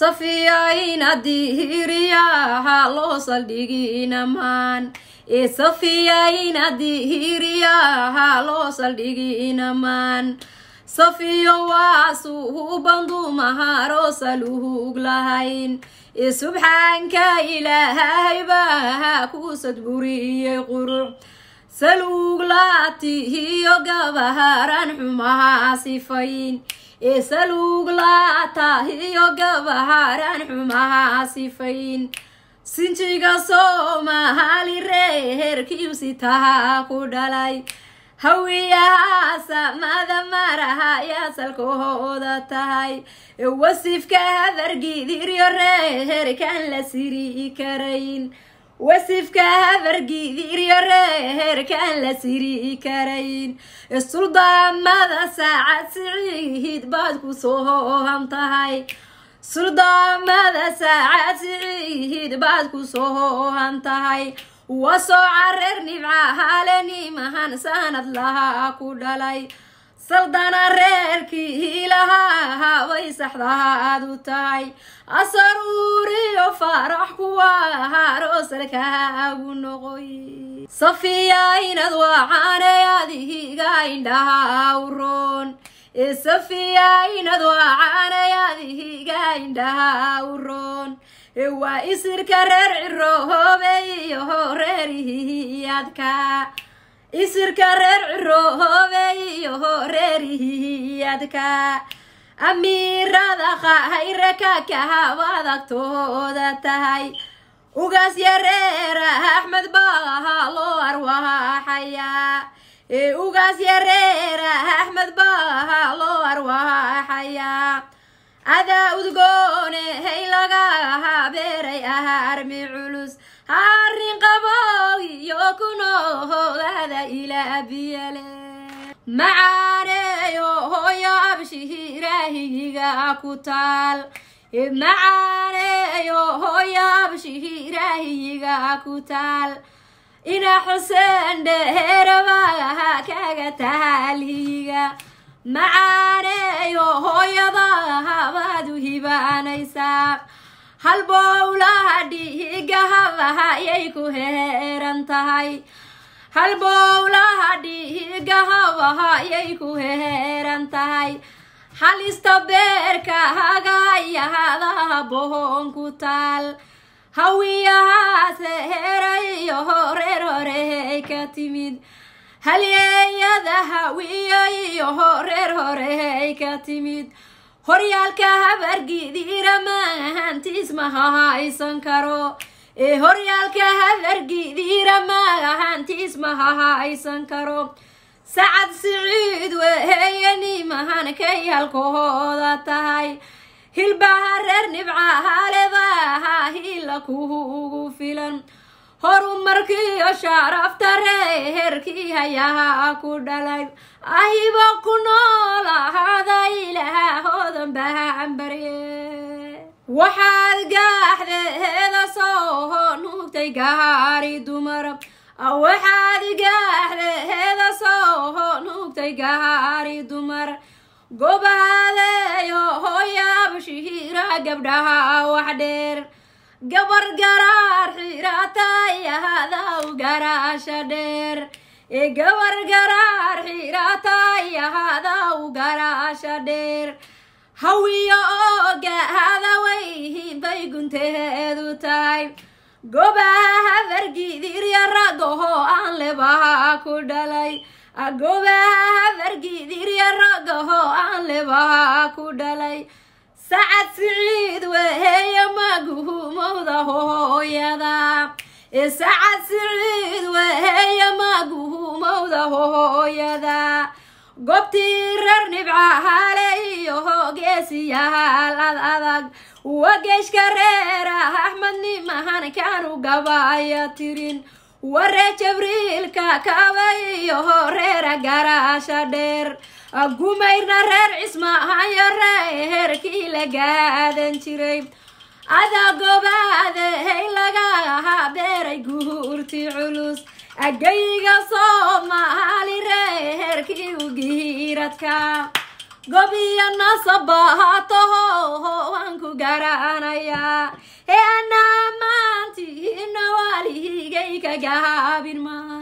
safiyayna dihiriyaha loo saldhiginamaan ee safiyayna dihiriyaha loo saldhiginamaan safiyo waa suubandumaharoo saluhug lahayn ee subxaanka ilaahay baa ku sadburiyey quruc saluug laatihiyo gabaharan xumaha sifayn ee saluug laatahiyo gabaharan xumaha sifayn sinjiga soomaali reerkiibsitaha ku dhalay hawiyaha samada maraha yaa salkahooda tahay wasifka habargidiryo reerkan la siri karayn wasifka habargidiryo reerkan la siri karayn suldaamada saacad siciid baad ku soohan tahay suldaamada saacad siciid baad ku soohan tahay waa soo career nibca halenimahan sanad lahaa ku dhalay saldana reerkii lahaa way saxdaad u tahay asaruuriyo faarax kuwa roosalkaagu noqoy safiya inad wacaanay adihiga indhaha u roon ee safiya inad wacaanay adihiga indhaha u roon waa isirka reer ciroobe iyo reerihiyadka isirka reer ciroobe iyo reerihiyadka amiirada khayre ka kahabaad agtooda tahay ugaas yareera axmed baaha loo arwaaxayaa ee ugaas yareera axmed baaha loo arwaaxayaa adaa udgoone hay laga habeeray aharmi culus harin qabow iyo kunohogada ilaa biyale macaaneeyo hooyo abshihiraahiga ku taal macaaneeyo hooyo abshihiraahiga ku taal ina xuseen dheerabaha kaga tahalhiga macaaneeyo hooyadaha baad u hibaanaysaa halbowlaha dhiigahabaha yay ku heeran tahay halbowlaha dhiigahabaha yay ku heeran tahay halista beerka hagayahadaha bohon ku taal hawiyahaas heerayo horeer horey ka timid halyeeyada hawiyo iyo horeer horey ka timid horyaalka habargidiira maahantiis maha haysan karo ee horyaalka habargidiira maahantiis maha haysan karo sacad siciid weheeye nimahan kay halkahooda tahay hilbaha reer nibcahalebaha hila kuugu filan horumarkiiyo sharafta reerkii hayaha ku dhalay ahiba ku nool ahada ilaahoodan bahambarye waxaad gaaxdeeda soo nuugtay gaari dumar waxaad gaaxdeeda soo nuugtay gaari dumar gobaadeeyo hooyaab shihiira gabdhaha wax dheer gabar garaar xiratayahadaw garaasha dheer ee gabar garaar xiratayahadaw garaasha dheer hawiyo oo gaahada wayhin bay gunteedu tahay gobaha habargidirya ragaho aan lebaha ku dhalay gobaha habargidirya ragaho aan lebaha ku dhalay sacad siciid weheeye maguhumowda hooyada ee sacad siciid weheeye maguhumowda hooyada gobtii reer nibcahale iyo hoogeesiyahaal ad adag wageeshka reera axmed nimahan kaanu gabaya tirin waree jabriilka kaba iyo reera garaasha dheer gumayrna reer cismahayo reerkii la gaadan jiray adaa gobaadehey lagaha beeray guurti culus agayga soomaali reerkii ugiiradka gobiyo nasabahaatoho waan ku garanayaa ee anaa maantiina waaligay ka gaabin maa